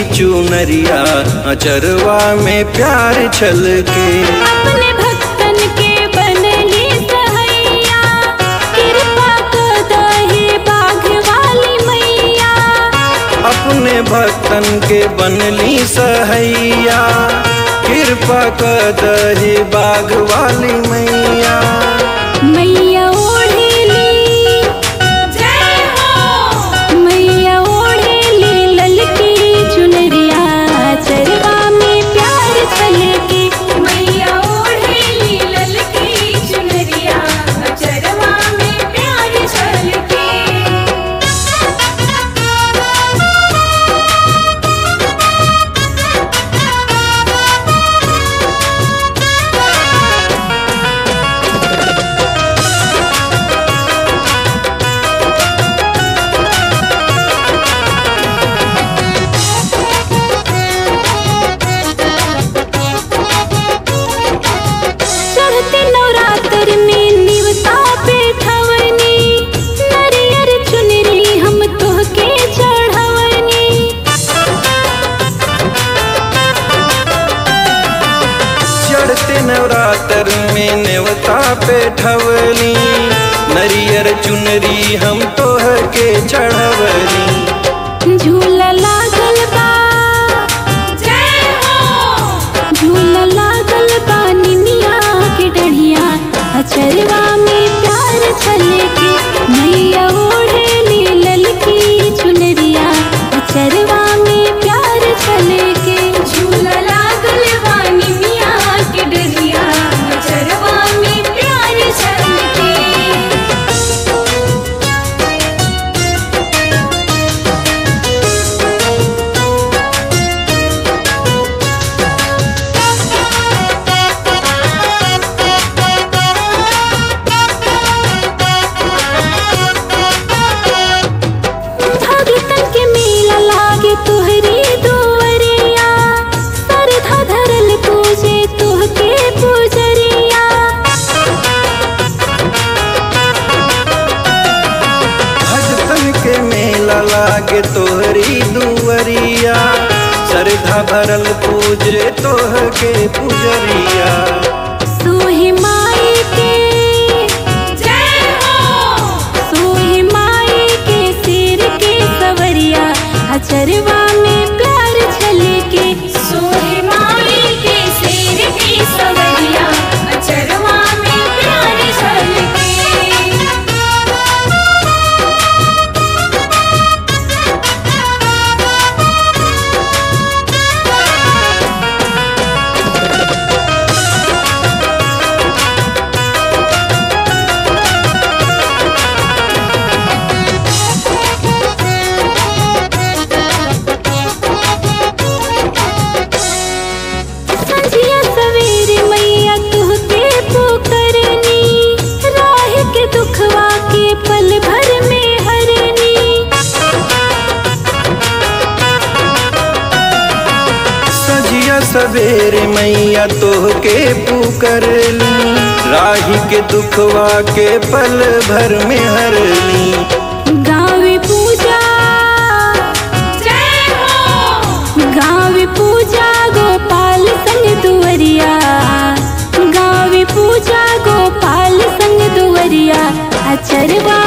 चुनरिया अचरवा में प्यार छल के अपने भक्तन के बनली सहैया कृपा कदहे बाघ वाली मैया अपने भक्तन के बनली सहैया कृपा कदही बाघ वाली मैया मैया ओढ़ेली जय हो मैया ओढ़ेली ललकी चुनरिया चरवा में प्यार छलके मैया ओढ़ेली ललकी चुनरिया चरवा में प्यार छलके चढ़ते नवरात्र में निवता पे ठवनी नरियर चुनरी हम तोहके चढ़वनी चढ़ते नवरात्र में नेवता पे ठवली नरियर चुनरी हम तोह के चढ़वली झूला लागल बा जय हो झूला लागल बा निमिया के डढ़िया अचरवा में प्यार छलके मैया ओढ़ेली ललकी चुनरिया अचरवा में प्यार छलके झूला लागल बा निमिया के डढ़िया अचरवा में प्यार छलके भगतन के मेला लागे तोहरी दुवरिया सरधा धरल पूजे तोहके पूजरिया भगतन के मेला लागे तोहरी दुवरिया श्रद्धा भरल पूजे तोह के पुजरिया सोहे माई के जय हो सोहे माई के सिर के सवरिया अचरवा में प्यार छलके सोहे माई के सिर के सवरिया अचरवा में प्यार छलके संझिया सवेरे मैया तुहके पुकरनी राह के दुखवा के पल भर में हरनी सजिया सवेरे मैया तोह के पुकरली राही के दुखवा के पल भर में हरली गावे पूजा जय हो गावे पूजा गोपाल संग दुवरिया गावे पूजा गोपाल संग दुवरिया अचरवा